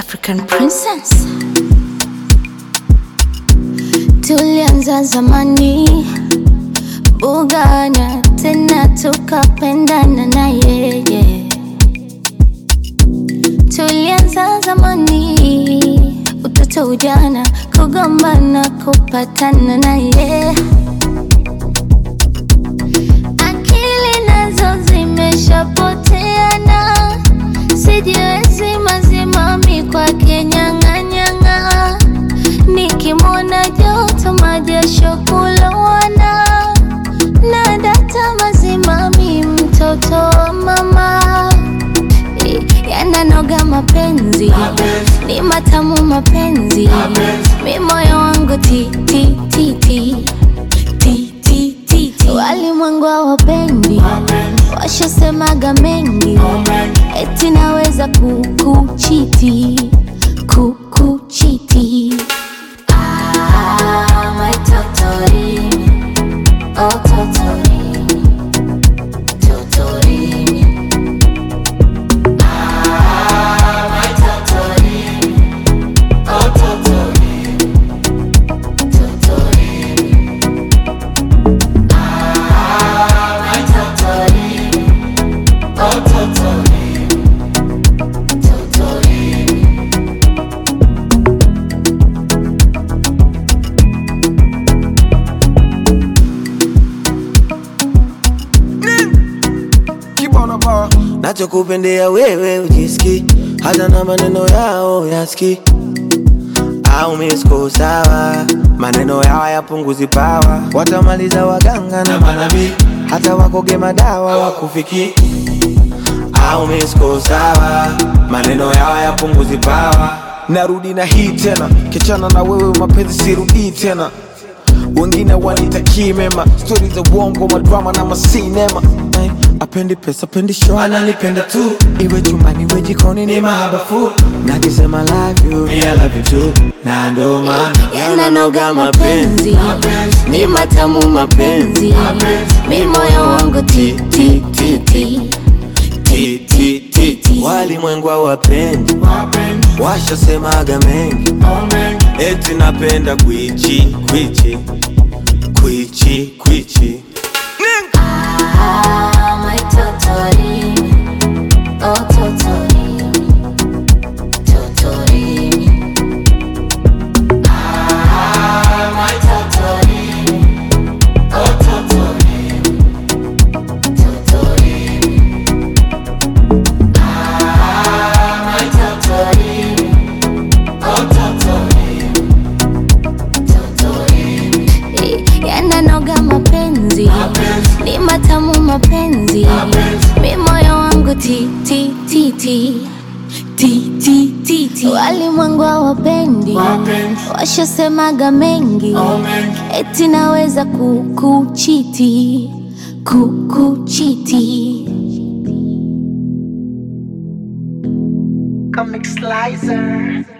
African princess. Tulianza zamani bugana, tena tukapendana na yeye. Tulianza zamani, utoto, ujana, kugombana, kupatana na yeye. Akili nazo zimeshapoteana, sijiwezi mazimami kwake nyang'anyang'a, nikimwona joto majasho kulowana, na data mazimami, mtoto wa mama yananoga mapenzi, ni matamu mapenzi, mi moyo wangu ti ti ti ti ti ti ti ti. Walimwengu hawapendi, washasemaga mengi, eti naweza kukuchiti kukuchiti. Ah, my totori, oh totori, totori. nachokupendea wewe ujiski hata na maneno yao yaski au misko sawa maneno yao yapunguzi pawa watamaliza waganga na manabii hata wakoge madawa wakufiki au misko sawa maneno yao yapunguzi pawa narudi na hii tena kichana na wewe mapenzi sirudii tena wengine wanitakii mema stori za uongo madrama na masinema Ay, apendi pesa apendi show ananipenda tu iwe chumbani iwe jikoni ni ni mahabafu nakisema love you Me, I love you too na ndo maana yananoga mapenzi, ni matamu mapenzi, mi moyo wangu ti ti ti ti Ti, ti, ti, ti. walimwengu hawapendi washasemaga mengi eti napenda kwichi kwichi kwichi kwichi Ah, my totori, oh totori, totori. Ah, my totori, oh totori, totori. Ah, my totori, oh totori, totori. Yananoga mapenzi, ni matamu mapenzi, mi moyo wangu ti ti ti ti ti ti ti ti. Walimwengu hawapendi, washasemaga mengi, eti naweza kukuchiti kukuchiti. Comic Slicer.